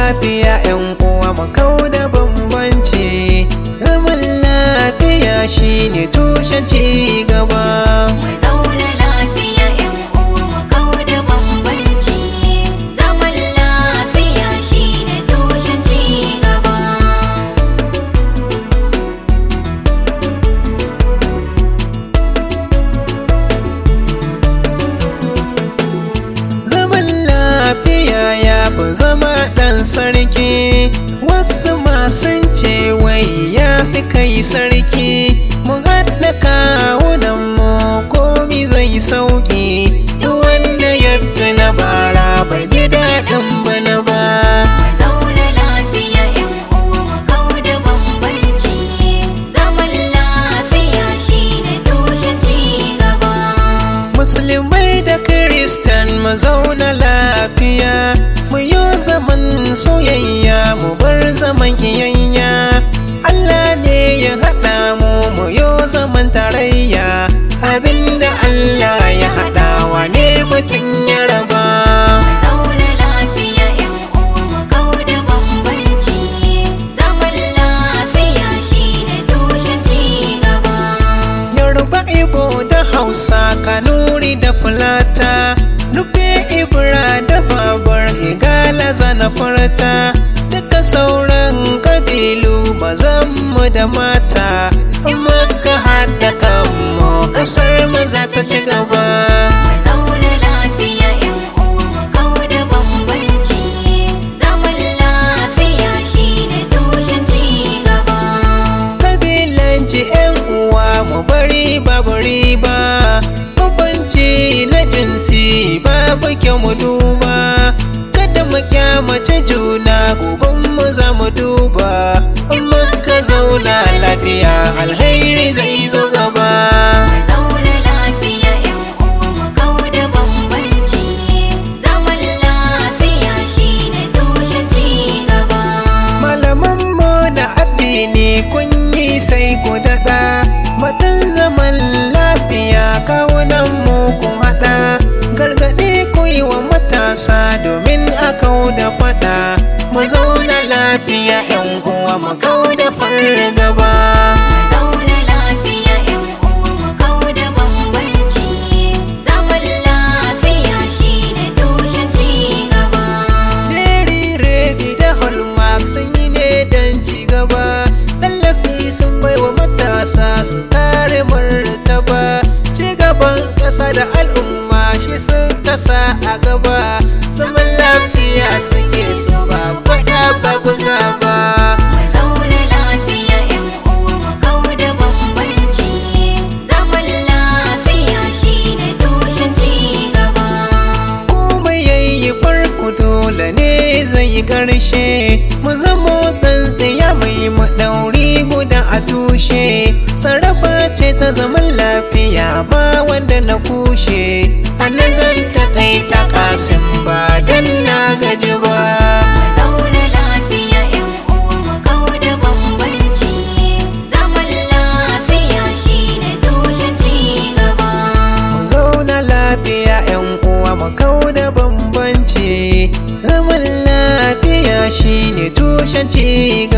lafiya yan uwa mu kau da bambanci zaman lafiya shine tushen ci gaba Mu zauna lafiya ‘yan uwa mu kau da bambanci. Zaman lafiya shine tushen ci gaba. zaman lafiya ya fi zama ɗan sarki wasu masun ce wai ya fi kai sarki mu haɗa kawunan mu komi zai sauki duk wanda ya tuna bara bai ji daɗin bana ba Mu zauna lafiya ‘yan uwa mu kau da bambanci. Zaman lafiya shine tushen ci gaba. musulmai da kiristan mu zauna lafiya mu yi zaman soyayya mu bar zaman kiyayya Allah ne ya haɗa mu mu yi zaman tarayya abinda Allah ya haɗa wa ne mutum ya raba Mu zauna lafiya ‘yan uwa mu kau da bambanci. Zaman lafiya shine tushen ci gaba. Yoruba Igbo da Hausa Kanuri da Fulata Nufe Ibra da Babar Igala zana furta Duka sauran kabilu mazanmu da mata Maka haɗa kanmu ƙasar mu za ta ci gaba Mu zauna lafiya ‘yan uwa mu kau da bambanci. Zaman lafiya shine tushen ci gaba. Kabilanci 'yan uwa mu bari babu riba Bambanci na jinsi babu kyau mu duba Kada mu kyamace juna goben mu za mu duba In muka zauna lafiya alheri zai zo gaba Mu zauna lafiya ‘yan uwa mu kau da bambanci. Zaman lafiya shine tushen ci gaba. Malamanmu na addini kun yi sai ku daɗa Matan zaman lafiya kawunan mu kun haɗa Gargaɗi ku yi wa matasa domin a kau da faɗa Mu zauna lafiya ‘yan uwa mu kau da fargaba Mu zauna lafiya ‘yan uwa mu kau da bambanci. Zaman lafiya shine tushen ci gaba. Neri Redi da Hallmark sun yi ne don ci gaba Tallafi sun bai wa matasa su kare martaba Ci gaban ƙasa da al'umma shi suka sa a gaba Zaman lafiya suke so ba faɗa babu gaba Mu zauna lafiya ‘yan uwa mu kau da bambanci. Zaman lafiya shine tushen ci gaba. Komai yayi farko dole ne zai yi ƙarshe Mu zamo tsantsiya mai maɗauri guda a tushe Sarrafa ce ta zaman lafiya ba wanda na kushe A nan zan taƙaita ƙasin ba dan na gaji ba Mu zauna lafiya ‘yan uwa mu kau da bambanci. Zaman lafiya shine tushen ci gaba. Mu zauna lafiya ‘yan uwa mu kau da bambanci Zaman lafiya shine tushen ci